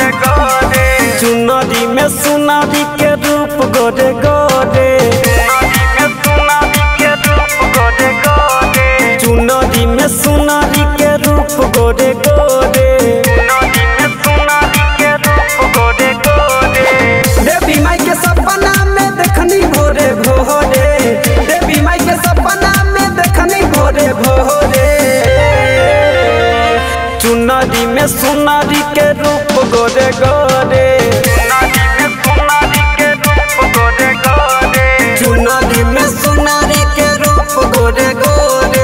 चुनरी में सुनारी के रूप गोरे गोरे चुनरी में सुनारी के रूप गोरे गोरे देवी माई के सपना में देखनी भोरे भोरे देवी माई के सपना में देखनी भोरे भोरे चुनरी में सुनारी के रूप गोरे गोरे चुनरी में सुनारी के रूप गोरे गोरे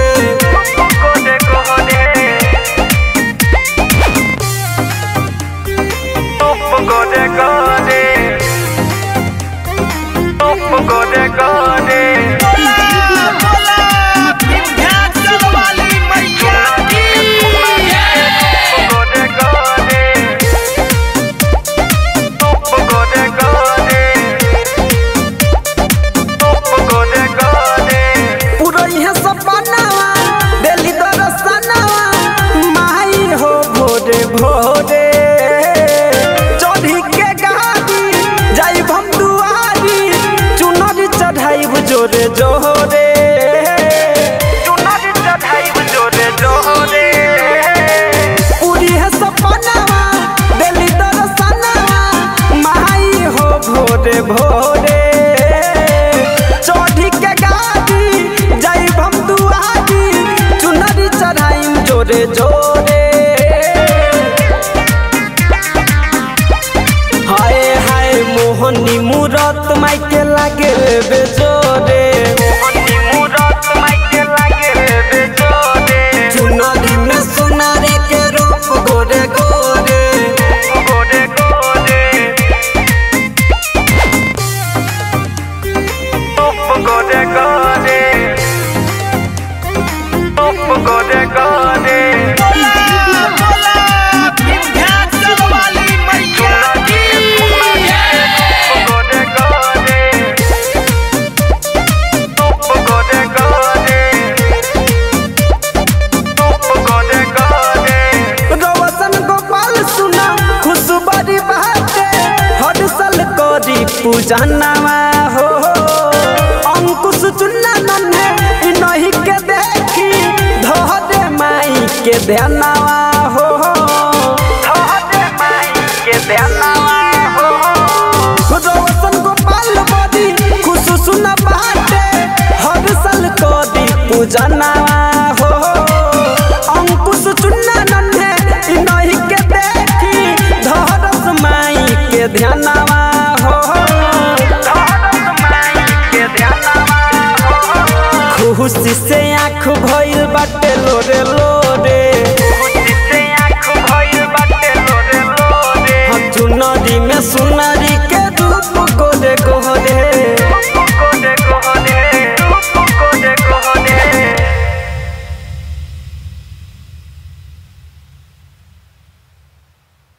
पुरई है सपनावा दिल्ली दरसनावा माई हो भोरे भोरे चढ़ी के गाड़ी जाई हम दुआरी चुनरी चढ़ाई जोरे जोरे पूरी है सपनावा दिल्ली दरसनावा माई हो भोरे भोरे चढ़ी के गाड़ी जाई हम दुआरी चुनरी चढ़ाई जोरे जोरे हाय हाय मोहनी मूरत माई के लागे बेजोरे चुनरी में सुनारे के रूप गोरे गोरे रवसन गोपाल सुना खुशबरी बाटे हर साल करी पूजा नवा हो अंकुश चुन्ना नन्हे इ नहीं के देखी धरे माई के ध्यानवा हो रवसन गोपाल बड़ी खुश सुना बाटे हर साल करी पूजा नवा हो अंकुश चुन्ना नन्हे इ नहीं के देखी धरस माई के ध्यानवा हो खुशी से आँख भइल बाटे लोरे लोरे हम चुनरी में सुनरी के